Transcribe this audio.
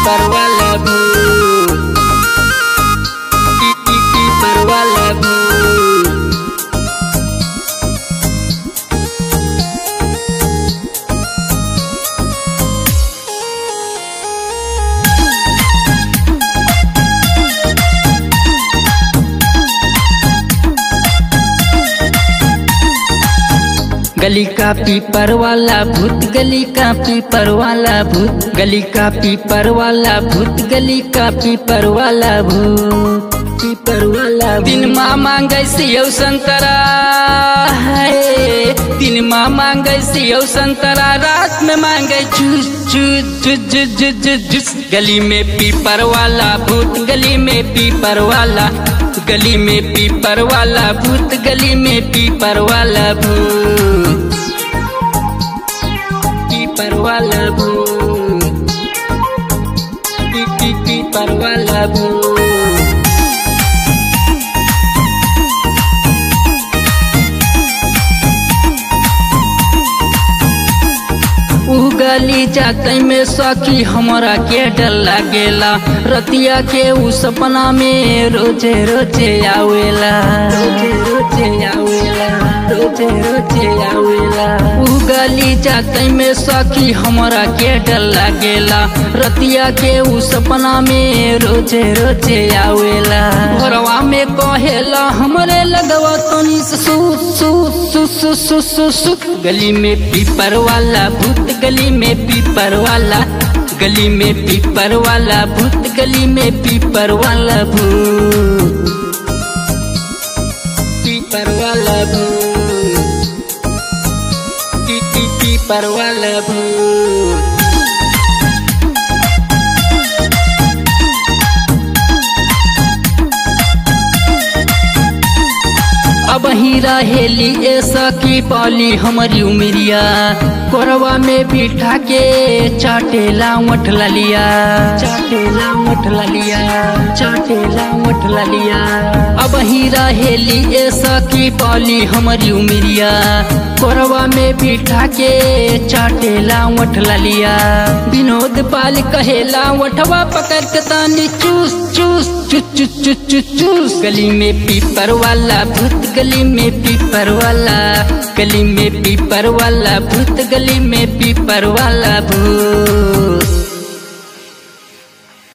पीपर वाला भूत पी पी पीपर वाला भूत गली का पीपर वाला भूत गली का पीपर वाला भूत गली का पीपर वाला भूत गली का पीपर वाला भूत पीपर वाला दिन माँ मांगे सियो संतरा है दिन माँ मांगे सियो संतरा रात में मांगे juice juice juice juice juice juice juice गली में पीपर वाला भूत गली में पीपर वाला गली में पीपर वाला भूत गली में पीपर वाला भूत पीपर वाला भूत पी पी पीपर वाला भूत उगली जाते में सखी हमरा के डर लागेला रतिया के उ सपना में रोजे रोजे आवेला रोजे रोजे आवेला रोजे रोजे आवेला उगली जाते में सखी हमरा के डर लागेला रतिया के उ सपना में रोजे रोजे आवेला भोरवा में कहेला हमरे लगवा तनी सु सु सु सु सु सु सु गली में पीपर वाला भूत गली में पीपर वाला गली में पीपर वाला भूत गली में पीपर वाला भूत पीपर वाला भूत पी पी पीपर वाला भूत अब ही रहेली ऐसा की पाली हमारी उमरिया कोरवा में बिठा के चाटेला मठ लिया चाटेला मठ लिया चाटेला मठ लिया अब ही रहेली ऐसा की पाली हमारी उमरिया कोरवा में बिठा के चाटेला मठ लिया विनोद पाल कहेला वठवा पकड़ के तानी चूस चूस चूस चूस चूस चूस चूस गली में पीपर वाला भूत गली में पीपर वाला गली में पीपर वाला भूत गली में पीपर वाला भूत